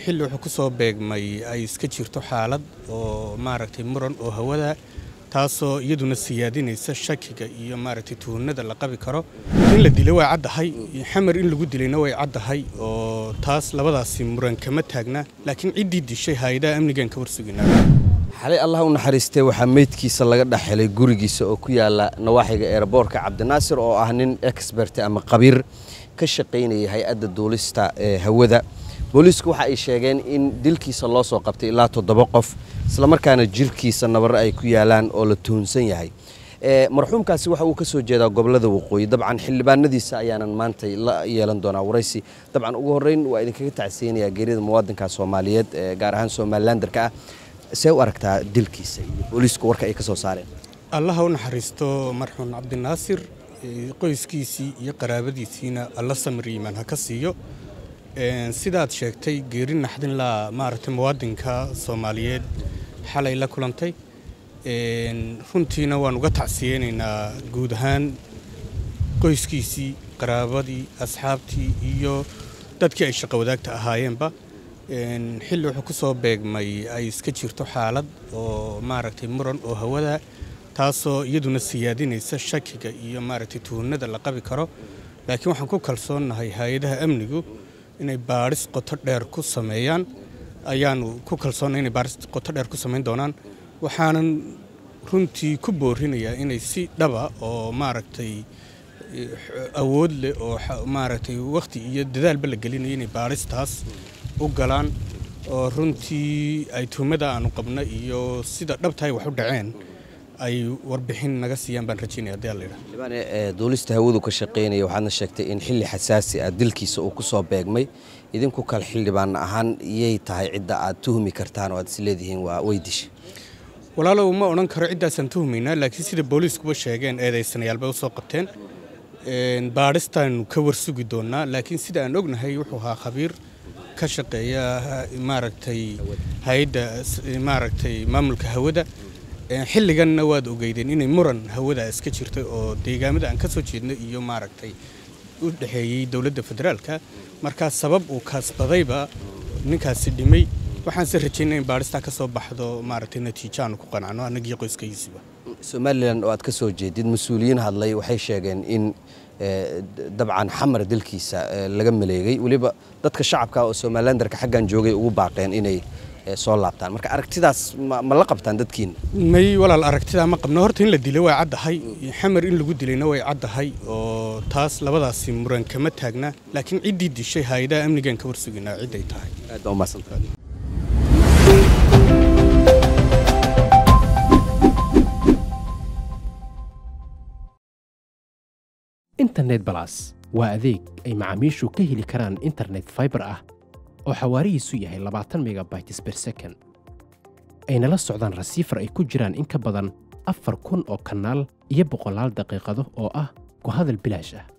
xilli wuxuu ku soo beegmay ay iska jirto xaalad oo maaragtay muran oo hawada taasoo iyaduna siyaadinaysa shakiga iyo maaragtay tuhunada la qabi karo in la dilay way caddahay xamar in lagu dilayna way caddahay oo taas labadaasi muran kama taagna laakiin ciddii dishay hay-adaha amnigan ka warsuginaa xalay allah u naxariistee waxaa meydkiisa laga dhex helay gurigiisa oo ku yaala nawaaxiga eeraboorka cabdinaasir oo ah nin expert ama qabiir ka shaqaynaya hay-adda duulista ee hawada booliisku waxa ay sheegeen in dilkiisa loo soo qabtay ilaa toddoba qof islamarkaana jirkiisa nabaro ay ku yaalaan oo la tuhunsan yahay marxuumkaasi waxa uu ka soo jeedaa gobolada waqooyi dabcan xildhibaanadiisa ayaanan maanta la yeelan doonaa waraysi dabcan ugu horreyn waa idinkaga tacsiyanayaa geerida muwaadinka soomaaliyeed gaar ahaan somalilandarka ah see u aragtaa dilkiisa iyo booliisku warka ay ka soo saareen allaha u naxariisto marxuum cabdinaasir qoyskiisii iyo qaraabadiisiina alla samir iimaan ha ka siiyo sidaad sheegtay geeri naxdinlaa maaragtay muwaadinka soomaaliyeed xalay la kulantay runtiina waan uga tacsiyeynaynaa guud ahaan qoyskiisii qaraabadii asxaabtii iyo dadkii ay shaqo wadaagta ahaayeenba xilli wuxuu ku soo beegmay ay iska jirto xaalad oo maaragtay muran oo hawada taasoo iyaduna siyaadinaysa shakiga iyo maaragtay tuhunada la qabi karo laakiin waxaan ku kalsoonnahay hay-adaha amnigu inay baadhis qoto dheer ku sameeyaan ayaanu ku kalsoonnay inay baadhis qoto dheer ku samayn doonaan waxaanan runtii ku boorinayaa inay si dhaba oo maaragtay awood leh oo maaragtay wakhti iyo dadaalba la gelinayo inay baadhistaas u galaan oo runtii ay tuhmada aanu qabna iyo sida dhabtahay wax u dhaceen ay warbixin naga siiyaan baan rajaynaya haddii alla yidhaha xildhibaane duulista hawadu ka shaqaynaya waxaadna sheegtay in xilli xasaasi ah dilkiisa uu ku soo beegmay idinku kale xildhibaan ahaan iyay tahay cidda aad tuhmi kartaan oo aad is leedihiin waa way dishay walaalow ma odhan karo ciddaasaan tuhmaynaa laakiin sida booliiskuba sheegeen eedaysanayaal bay u soo qabteen baadhistaanu ka warsugi doonnaa laakiin sida aan ognahay wuxuu ahaa khabiir ka shaqeeya maaragtay hay-adda maaragtay maamulka hawada xilliganna waad ogeydeen inay muran hawada iska jirtay oo deegaamada aan ka soo jeednay iyo maaragtay u dhexeeyey dowladda federaalka markaa sabab uu kaasbadayba ninkaasi dhimay waxaanse rajaynaa in baadhistaa ka soo baxdo maaragtay natiijo aanu ku qanacno annagii qoyskaysiiba somalilan oo aad ka soo jeedid mas-uuliyiin hadlay waxay sheegeen in dabcan xamar dilkiisa laga maleegay weliba dadka shacabka oo somalilandarka xaggan joogay ugu baaqeen inay soo laabtaan marka aragtidaas ma la qabtaan dadkiina may walaal aragtidaa ma qabno horta in la dilay way caddahay xamar in lagu dilayna way caddahay oo taas labadaasi muran kama taagna laakiin ciddii dishay hay-adaha amnigan ka warsuginaa cidday tahay aad baa umahadsantahay internet balas waa adeeg ay macaamiishu ka heli karaan internet faibar ah oo xawaarihiisu yahay labaatan megabytes ber second ayna la socdaan rasiifar ay ku jiraan in ka badan afar kun oo kanaal iyo boqolaal daqiiqado oo ah ku hadal bilaash ah